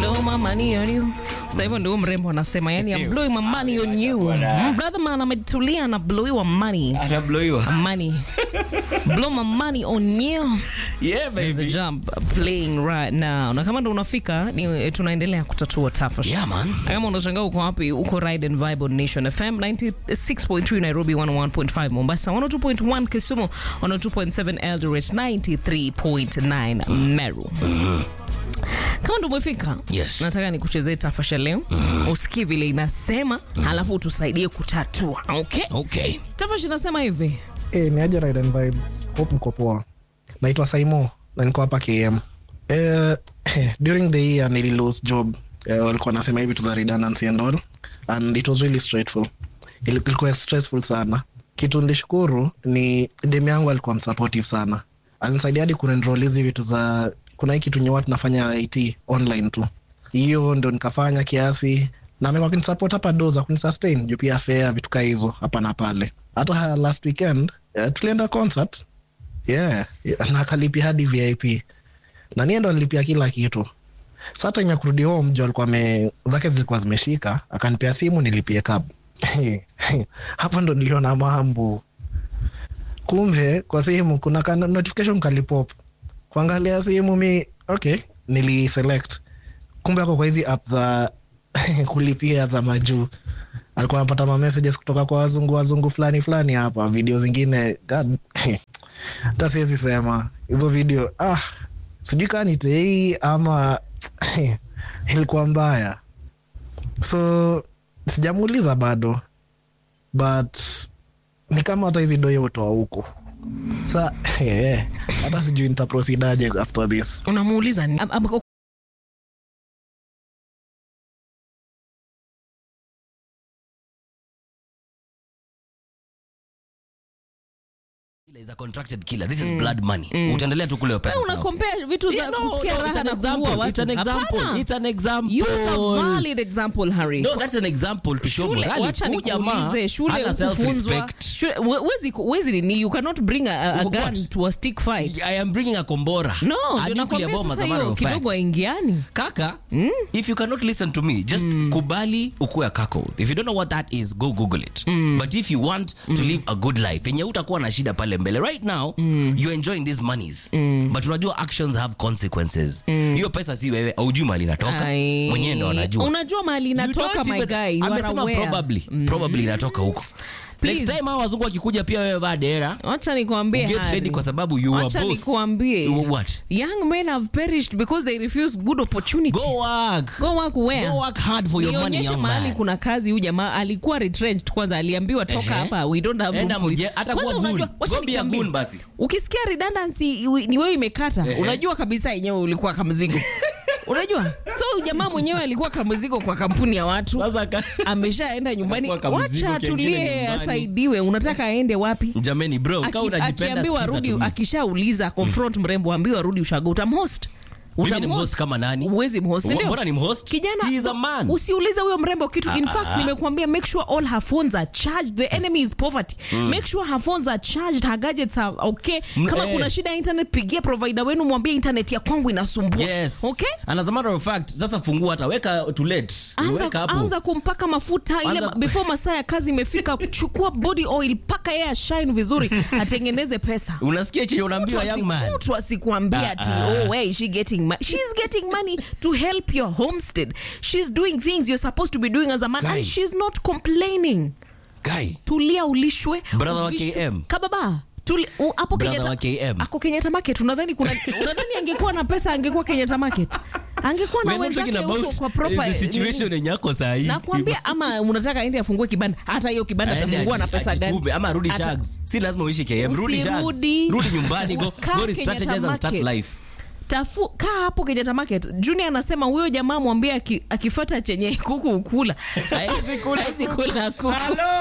blow my money on you. Sasa hivyo ndio mrembo anasema, yani I'm blowing my money on you. Mm, Brother man ametulia na blowiwa money. Atabloiwa. Money. Blow my money on you. Yeah, There's a baby. jump playing right now. Na kama ndo unafika ni eh, tunaendelea kutatua tafash. Yeah, man. Na kama unashangaa uko wapi, uko Ride and Vibe on Nation FM 96.3 Nairobi, 101.5 Mombasa, 102.1 Kisumu, 102.7 Eldoret, 93.9 Meru. Kama ndo umefika, Yes. nataka nikuchezee tafasha leo, usikie vile inasema, halafu utusaidie kutatua. Okay? Okay. Tafasha inasema hivi. Eh, ni aje Ride and Vibe. Hope mko poa. Naitwa Saimo na niko hapa KM. Eh, during the year nili lose job. Eh, walikuwa nasema hivi to the redundancy and all and it was really straightful. Ili- Ilikuwa stressful sana. Kitu nilishukuru ni demu yangu alikuwa msupportive sana. Alinisaidia hadi kuenroll hizi vitu za kuna hii kitu nyewa tunafanya IT online tu. Hiyo ndo nikafanya kiasi na amekuwa kunisupport hapa do za kunisustain juu pia fare vitu kaa hizo hapa na pale. Hata last weekend uh, tulienda concert yeah, yeah, na akalipia hadi VIP na niye ndo alilipia kila kitu. Sa time ya kurudi home jo alikuwa ame zake zilikuwa zimeshika, akanipea simu nilipie cab. Hapo ndo niliona mambo. Kumbe kwa simu kuna ka notification kalipop. Kuangalia simu mi okay, niliselect. Kumbe ako kwa hizi app za kulipia za majuu alikuwa anapata ma messages kutoka kwa wazungu wazungu fulani fulani hapa, video zingine God, hata siwezi sema hizo video ah, sijui kaa ni tei ama ilikuwa mbaya, so sijamuuliza bado, but ni kama hata hizi doyo utoa huko sa hata sijui nitaprosidaje after this. Unamuuliza ni- am- am- Is a contracted killer. This is blood money. Utaendelea tu kule pesa. Wewe una sawa. compare vitu za Yeah, no, kusikia no, it's raha an na kuua example. It's watu. an example. Hapana. It's an example. Use a valid example, Harry. No, that's an example to show shule morality. wacha Huyu jamaa nikuulize shule hana ukufunzwa self-respect. shule we- wezi wezi nini you cannot bring a, a, a What? gun to a stick fight I am bringing a kombora. no a ndio nuclear nakwambia bomb as sasa a matter hiyo of fact. kidogo aingiani kaka if you cannot listen to me just kubali ukuwe a cuckold if you don't know what that is go google it but if you want to live a good life yenye utakuwa na shida pale mbele right now you're enjoying these monies but unajua actions have consequences hiyo pesa si wewe aujui mali inatoka Ai. mwenyewe ndo anajua unajua mahali You inatoka don't my even- guy you are amesema aware probably probably inatoka huko next Please. time hao wazungu wakikuja pia wewe vaa dera wacha nikuambie get Harry. ready kwa sababu you are wacha both nikuambie You what? young men have perished because they refuse good opportunities go work go work where go work hard for your money nionyeshe young mahali man kuna kazi huyu jamaa alikuwa retrenched kwanza aliambiwa toka Ehe. hapa we don't have room Enda for you. mje- hata Kwanza kuwa goon. unajua- wacha Go be a nikwambie, goon basi. ukisikia redundancy iwe- ni wewe imekata Ehe. unajua kabisa yenyewe ulikuwa kamzigo unajua so jamaa mwenyewe alikuwa kamzigo kwa kampuni ya watu sasa ka- ameshaenda nyumbani Alikuwa kamzigo wacha kengine atulie nyumbani. asaidiwe unataka aende wapi jameni bro Aki- kama unajipenda akiambiwa sikiza rudi tu mimi. akishauliza confront mrembo ambiwa rudi ushago utamhost Mimi ni mhost kama nani? uwezi mhost Wa- ndio? mbona ni mhost? kijana He is a man. usiulize huyo mrembo kitu in fact ah. nimekuambia make sure all her phones are charged the enemy is poverty make sure her phones are charged her gadgets are okay Mm, kama eh. kuna shida ya internet pigia provider wenu mwambie internet ya kwangu inasumbua yes okay and as a matter of fact sasa fungua hata weka to let weka Anza, hapo anza kumpaka mafuta ile Anza- before masaa ya kazi imefika chukua body oil paka yeye shine vizuri atengeneze pesa unasikia chenye unaambiwa young man mtu asikuambia ati oh where is she getting money she's getting money to help your homestead she's doing things you're supposed to be doing as a man Guy. and she's not complaining guy tulia ulishwe Brother wa uvishwe- KM. kababa Tuli- u- hapo Brother Kenyatta- wa KM. ako Kenyatta market unadhani kuna unadhani angekuwa na pesa angekuwa Kenyatta market angekuwa na We're not talking wenzake huko about kwa proper eh, the situation yenye ako sahi nakwambia ama unataka aende afungue kibanda hata hiyo kibanda Aende atafungua na aji- pesa gani ajitume, ama rudi Ata- shags si lazima uishi KM rudi shags Usirudi. rudi nyumbani go Kaa go Kenyatta strategize and start market. life tafu kaa hapo Kenyatta market junior anasema huyo jamaa mwambie aki- akifata chenye kuku ukula Haezi kula- haezi kula kuku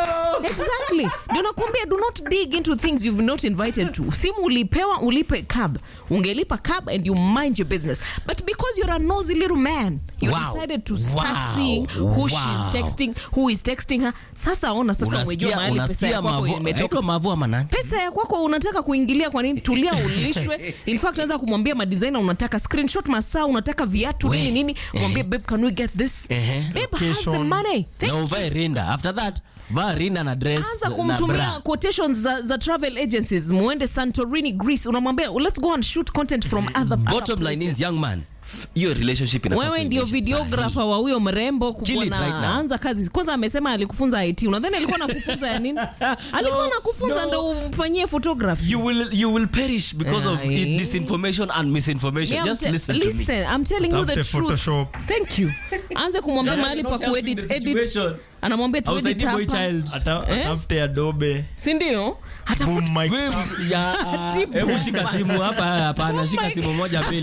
exactly ndio nakwambia do not dig into things you've not invited to simu ulipewa ulipe cab ungelipa cab and you mind your business but because you're a nosy little man you Wow. decided to start Wow. seeing who Wow. she's texting who is texting her sasa ona sasa umejua unasikia mahali pesa unasikia ya kwako mavu imetoka aitwa mavu ama nani pesa ya kwako unataka kuingilia kwa nini tulia ulishwe in fact anza kumwambia madesigner unataka screenshot masaa unataka viatu We. nini nini mwambie babe can we get this Ehe. babe has the money Thank na uvae rinda after that vaa rinda na dress anza na kumtumia bra. quotations za, za travel agencies muende santorini greece unamwambia let's go and shoot content from other, bottom other line places. is young man hiyo relationship inafaa wewe ndio kuendesha videographer wa huyo mrembo Kill it kubwana right now. anza kazi kwanza amesema alikufunza it unadhani alikuwa nakufunza ya nini alikuwa No, nakufunza no. ndo umfanyie photography you will you will perish because of Aye. it, disinformation and misinformation Yeah, I'm just te- listen, to me listen, I'm telling you the Utafute truth. Photoshop. Thank you. Anze kumwambia You're mahali pa not helping kuedit the edit. situation. Anamwambia tu edit Hausaidii boy hapa. child. Ata- Eh? atafute adobe Si ndio? Atafuta boom mic Wewe, ya, Tibu. hebu shika simu hapa hapana shika mic. simu moja mbili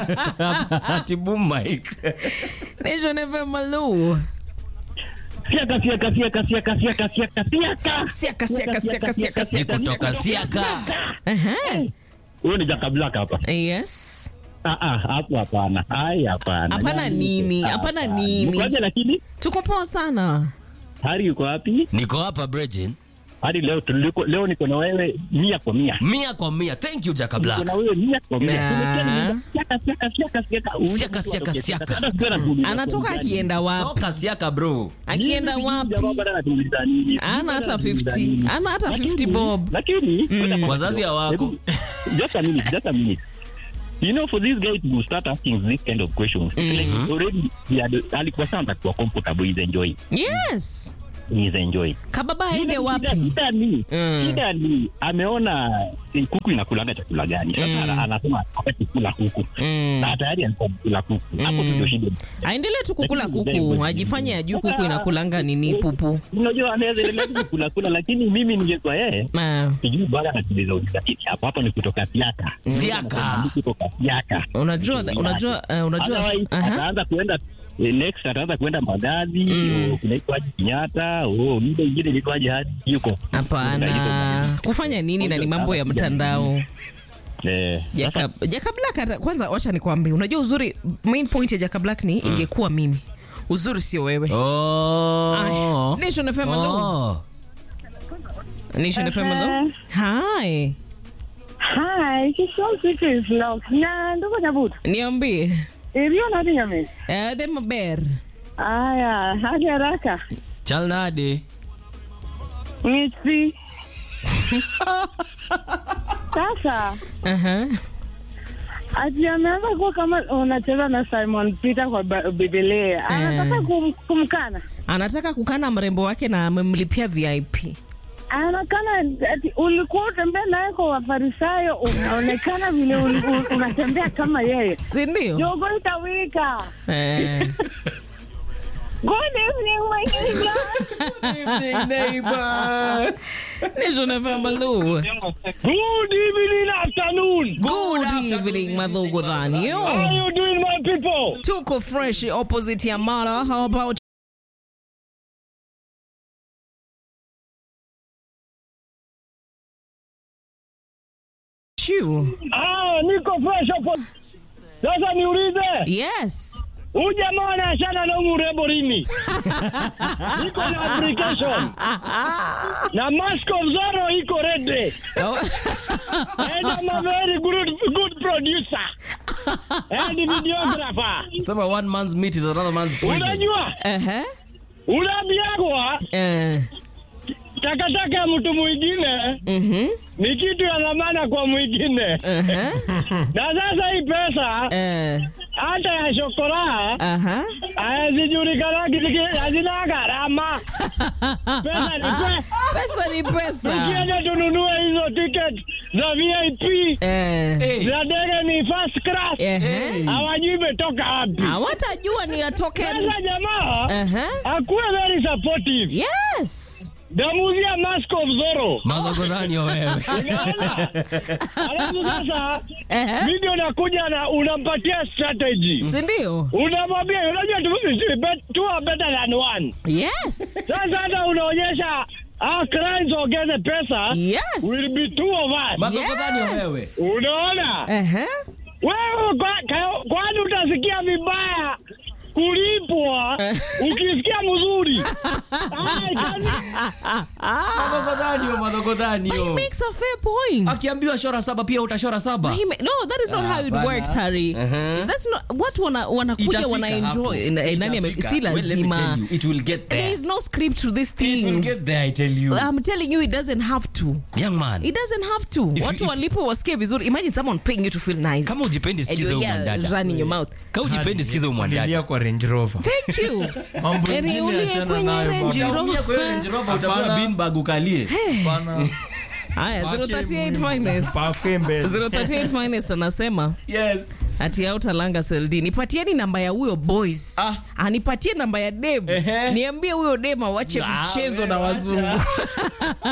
ati boom mic Nation FM Malou. Siaka, siaka, siaka, siaka, siaka, siaka, siaka. Siaka, siaka, siaka, siaka, ni siaka, kutoka siaka. siaka Aha. Huyo ni Jaka Black hapa. Yes. Ah, ah, hapo hapana. Ai, hapana. Hapana Yaani, nini? ah, Hapana hapana. nini? Mkoaje lakini? Tuko poa sana. Hari yuko wapi? niko hapa Bridget Hadi leo tuliko, leo niko na wewe mia kwa mia. mia kwa mia thank you Jaka Niko Black na wewe mia kwa mia. Nah. Tumekuwa ni siaka, siaka, siaka, siaka. Huyu Siaka, mtu siaka, anatokea siaka. Hata sikuwa nakuuliza Anatoka swali gani. akienda wapi? toka siaka bro Akienda Mimi wapi? jamaa bado anatuuliza nini? Ana hata Anatuuliza 50. nini? Ana hata Lakini- 50 bob. Lakini ngoja Wazazi kwanza. hawako. Hebu- Just a minute, just a minute. You know, for this guy to start asking this kind of questions, it's like already he had, alikuwa sana atakuwa comfortable, he's enjoying. Yes. He's enjoying. Kababa aende Shida- wapi? Shida ni Mm. shida ni ameona eh, kuku inakulanga chakula gani. Sasa ana- anasema hataki kula kuku na tayari alikuwa kula kuku. Hapo tu ndio shida. Aendelee tu kukula Lakini kuku, ndio- ajifanye ajui kuku inakulanga nini pupu. Unajua anaweza endelea tu kula kula, lakini mimi ningekuwa yeye Ah, sijui bwana anatuliza uliza kitu hapo hapo ni kutoka siaka Siaka. Ni kutoka siaka unajua unajua eh, unajua Otherwise, aha. ataanza kuenda eh, next ataanza kuenda Mbagathi oh, kunaitwaje Kenyatta oh ile ingine inaitwaje hadi yuko Hapana, kufanya nini na ni mambo ya mtandao. eh Jaka, Jaka Black hata, kwanza wacha nikwambie, unajua uzuri, main point ya Jaka Black ni ingekuwa mimi, uzuri sio wewe. oh Aya, Nation FM hello. oh Nation FM hello. Hi, Hi, Kishon City is locked. Na ndoko nyabuto. niambie. Iliyo na dinga mimi. Eh, dem ber. Aya, hadi haraka. chalnade Mitsi. Sasa Aha. ati ameanza kuwa kama unacheza na Simon Peter kwa ba- Biblia. Anataka kum, kumkana. Anataka kukana mrembo wake na amemlipia VIP. Anakana ati ulikuwa utembea naye kwa Wafarisayo, unaonekana vile uli- u- unatembea kama yeye. Si ndio? Jogo itawika. Eh. Good evening, my neighbor. Nation FM hello. Good evening afternoon Good evening, Madhugu Dhanio. How you doing my people Tuko fresh opposite ya Mara. How about you? ah niko fresh hapo sasa niulize Yes. huyu jamaa anaachana na huyu mrembo lini niko na application na mask of Zorro iko ready Oh. and I'm a very good good producer and videographer sema one man's meat is another man's poison unajua Uh-huh. unaambiagwa Uh, takataka ya mtu mwingine mhm. ni kitu ya dhamana kwa mwingine Uh-huh. na sasa hii pesa Uh, hata ya shokora uh-huh. hazijulikanagi hazina gharama pesa ni pesa Pesa ni pesa. tukienda tununue hizo ticket za vip Eh. Hey. za ndege ni first class Ehe. hawajui imetoka wapi Hawatajua ni ya sasa tokens. jamaa Uh-huh. akuwe very supportive Yes. damuzia mask of zoro madhogodhanio wewe unaona alafu sasa Uh-huh. video nakuja na unampatia strategy Si ndio? unamwambia unajua tu- bet- two are better than one Yes. sasa hata unaonyesha our clients ongeze pesa Yes. will be two of us madhogodhanio wewe Yes. unaona Uh-huh. wewe kwa- ka- kwani utasikia vibaya kulipwa ukisikia mzuri Ai, kani- Madhogodhanio, madhogodhanio. He makes a fair point. akiambiwa shora saba pia utashora saba He ma- no, that is not Ah, how it bana. works, Harry. Uh-huh. That's not watu wana wanakuja Itafika wana hapo. enjoy. Na- eh, Nani ame- Itafika. si Well, let me lazima. tell you, it will get there. There is no script to these It will things. get there, I tell you. I'm telling you, it doesn't have to. Young man, It doesn't have to. If you- Watu if- walipo wasikie vizuri. Imagine someone paying you to feel nice. kama ujipendi And sikiza you huyu yeah, mwanadada run in your mouth. kama ujipendi sikiza huyu Kulilia mwanadada kwa Range Rover. Thank you. Mambo Heri ingine ulie achana kwenye nayo Range bwana. Rover. Utaumia kwa hiyo Range Rover, utapewa Hapana. beanbag ukalie Bana, Haya, pake 038 muhimu. finest. Pake mbele. 038 finest anasema yes ati autalanga seldi nipatieni namba ya huyo boys Ah. anipatie namba ya dem Ehe. niambie huyo dem awache Ah, mchezo wewe na wacha. wazungu